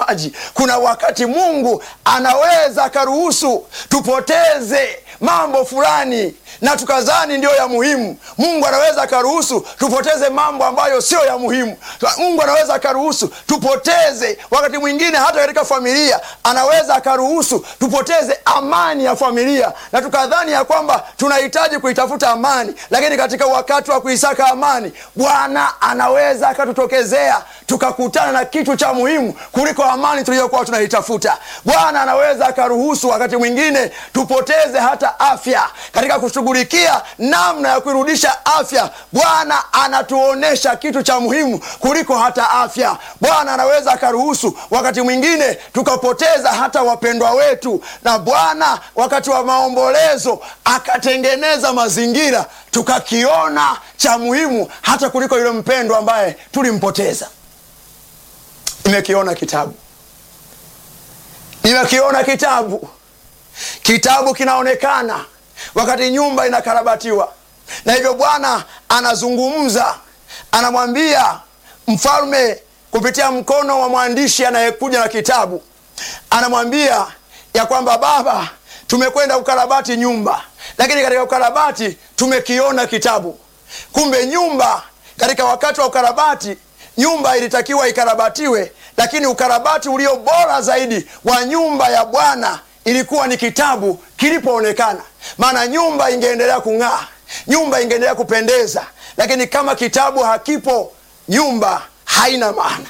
mtazamaji, kuna wakati Mungu anaweza akaruhusu tupoteze mambo fulani na tukazani ndiyo ya muhimu. Mungu anaweza akaruhusu tupoteze mambo ambayo sio ya muhimu. Mungu anaweza akaruhusu tupoteze, wakati mwingine hata katika familia anaweza akaruhusu tupoteze amani ya familia, na tukadhani ya kwamba tunahitaji kuitafuta amani, lakini katika wakati wa kuisaka amani, Bwana anaweza akatutokezea tukakutana na kitu cha muhimu kuliko amani tuliyokuwa tunaitafuta. Bwana anaweza akaruhusu wakati mwingine tupoteze hata afya katika kushughulikia namna ya kuirudisha afya. Bwana anatuonyesha kitu cha muhimu kuliko hata afya. Bwana anaweza akaruhusu wakati mwingine tukapoteza hata wapendwa wetu, na Bwana wakati wa maombolezo akatengeneza mazingira tukakiona cha muhimu hata kuliko yule mpendwa ambaye tulimpoteza. Nimekiona kitabu, nimekiona kitabu. Kitabu kinaonekana wakati nyumba inakarabatiwa, na hivyo Bwana anazungumza, anamwambia mfalme kupitia mkono wa mwandishi anayekuja na kitabu, anamwambia ya kwamba baba, tumekwenda ukarabati nyumba, lakini katika ukarabati tumekiona kitabu. Kumbe nyumba, katika wakati wa ukarabati nyumba ilitakiwa ikarabatiwe, lakini ukarabati ulio bora zaidi wa nyumba ya Bwana ilikuwa ni kitabu kilipoonekana. Maana nyumba ingeendelea kung'aa, nyumba ingeendelea kupendeza, lakini kama kitabu hakipo, nyumba haina maana.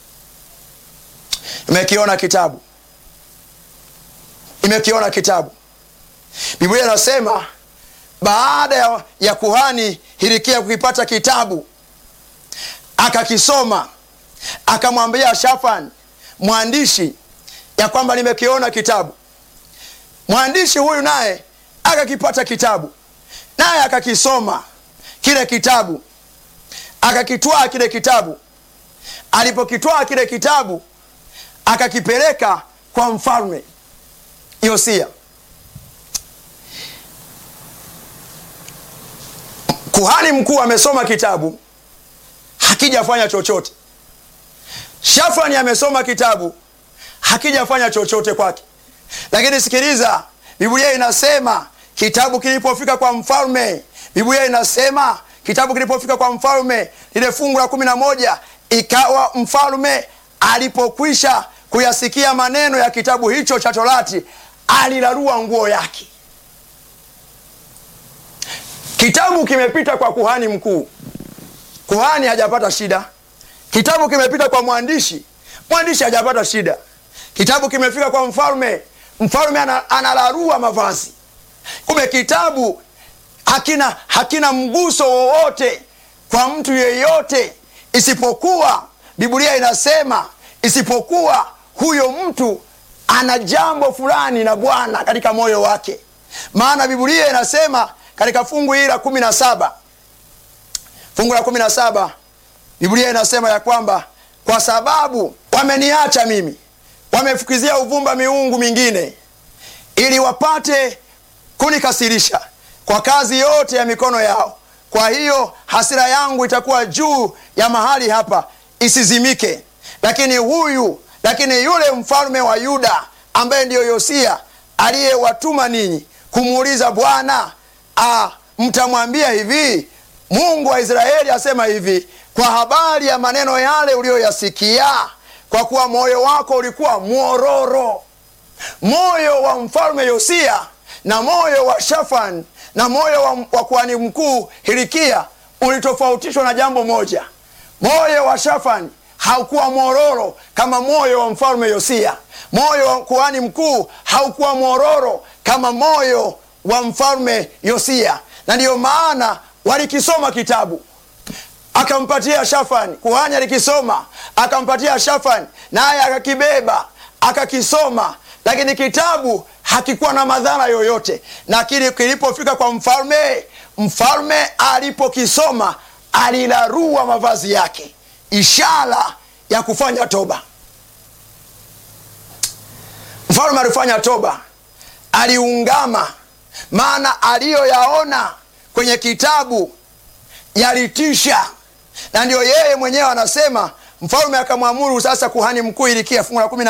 Imekiona kitabu, imekiona kitabu. Biblia inasema baada ya, ya kuhani Hilikia kukipata kitabu akakisoma akamwambia Shafan mwandishi ya kwamba nimekiona kitabu. Mwandishi huyu naye akakipata kitabu, naye akakisoma kile kitabu, akakitwaa kile kitabu. Alipokitwaa kile kitabu, akakipeleka kwa mfalme Yosia. Kuhani mkuu amesoma kitabu hakijafanya chochote. Shafani amesoma kitabu hakijafanya chochote kwake. Lakini sikiliza, Biblia inasema kitabu kilipofika kwa mfalme, Biblia inasema kitabu kilipofika kwa mfalme, lile fungu la kumi na moja, ikawa mfalme alipokwisha kuyasikia maneno ya kitabu hicho cha Torati, alilarua nguo yake. Kitabu kimepita kwa kuhani mkuu kuhani hajapata shida. Kitabu kimepita kwa mwandishi, mwandishi hajapata shida. Kitabu kimefika kwa mfalme, mfalme analarua mavazi. Kumbe kitabu hakina, hakina mguso wowote kwa mtu yeyote, isipokuwa Biblia inasema isipokuwa huyo mtu ana jambo fulani na Bwana katika moyo wake. Maana Biblia inasema katika fungu hili la kumi na saba fungu la kumi na saba Biblia inasema ya kwamba kwa sababu wameniacha mimi, wamefukizia uvumba miungu mingine, ili wapate kunikasirisha kwa kazi yote ya mikono yao. Kwa hiyo hasira yangu itakuwa juu ya mahali hapa isizimike. Lakini huyu lakini yule mfalme wa Yuda ambaye ndiyo Yosia aliyewatuma ninyi kumuuliza Bwana, mtamwambia hivi Mungu wa Israeli asema hivi kwa habari ya maneno yale uliyoyasikia, kwa kuwa moyo wako ulikuwa mwororo. Moyo wa mfalme Yosia na moyo wa Shafan na moyo wa, wa kuhani mkuu Hilikia ulitofautishwa na jambo moja. Moyo wa Shafan haukuwa mwororo kama moyo wa mfalme Yosia. Moyo wa kuhani mkuu haukuwa mwororo kama moyo wa mfalme Yosia, na ndiyo maana walikisoma kitabu akampatia Shafani. Kuhani alikisoma akampatia Shafani, naye akakibeba akakisoma, lakini kitabu hakikuwa na madhara yoyote. Na kile kilipofika kwa mfalme, mfalme alipokisoma alilarua mavazi yake, ishara ya kufanya toba. Mfalme alifanya toba, aliungama, maana aliyoyaona kwenye kitabu yalitisha, na ndio yeye mwenyewe anasema. Mfalme akamwamuru sasa kuhani mkuu Hilikia, fungu la kumi